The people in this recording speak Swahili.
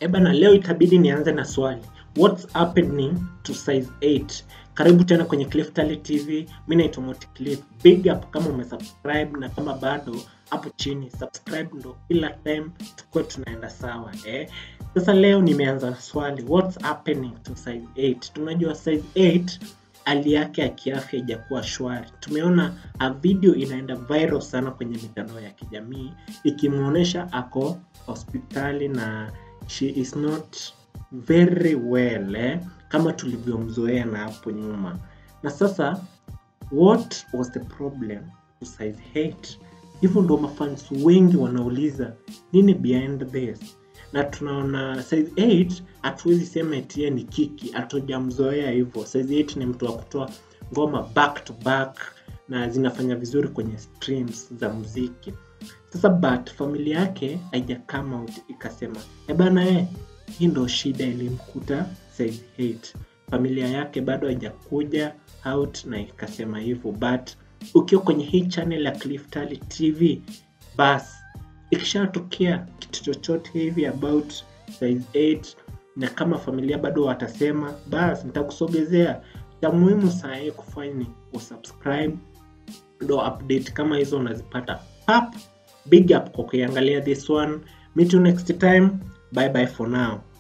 Ebana, leo itabidi nianze na swali. What's happening to size 8? Karibu tena kwenye Cliff Tally TV. Mimi naitwa Moti Cliff. Big up kama umesubscribe na kama bado hapo chini subscribe ndo kila time tukuwe tunaenda sawa eh. Sasa leo nimeanza na swali what's happening to size 8? Tunajua size 8 hali yake ya kiafya ijakuwa shwari. Tumeona a video inaenda viral sana kwenye mitandao ya kijamii ikimwonyesha ako hospitali na she is not very well eh, kama tulivyomzoea na hapo nyuma. Na sasa what was the problem to size 8? Hivyo ndo mafans wengi wanauliza nini behind this, na tunaona size 8 hatuwezi sema eti yeye ni kiki, hatujamzoea hivyo. Size 8 ni mtu wa kutoa ngoma back to back na zinafanya vizuri kwenye streams za muziki. Sasa but familia yake haija come out ikasema e bana eh, hii ndo shida ilimkuta size 8. Familia yake bado haijakuja out na ikasema hivyo, but ukiwa kwenye hii channel ya Cliff Tally TV, bas ikishatokea kitu chochote hivi about size 8 na kama familia bado watasema, bas nitakusogezea. Cha muhimu saa hii kufanya ni usubscribe, ndo update kama hizo unazipata pap. Big up kwa kuiangalia this one. Meet you next time. Bye bye for now.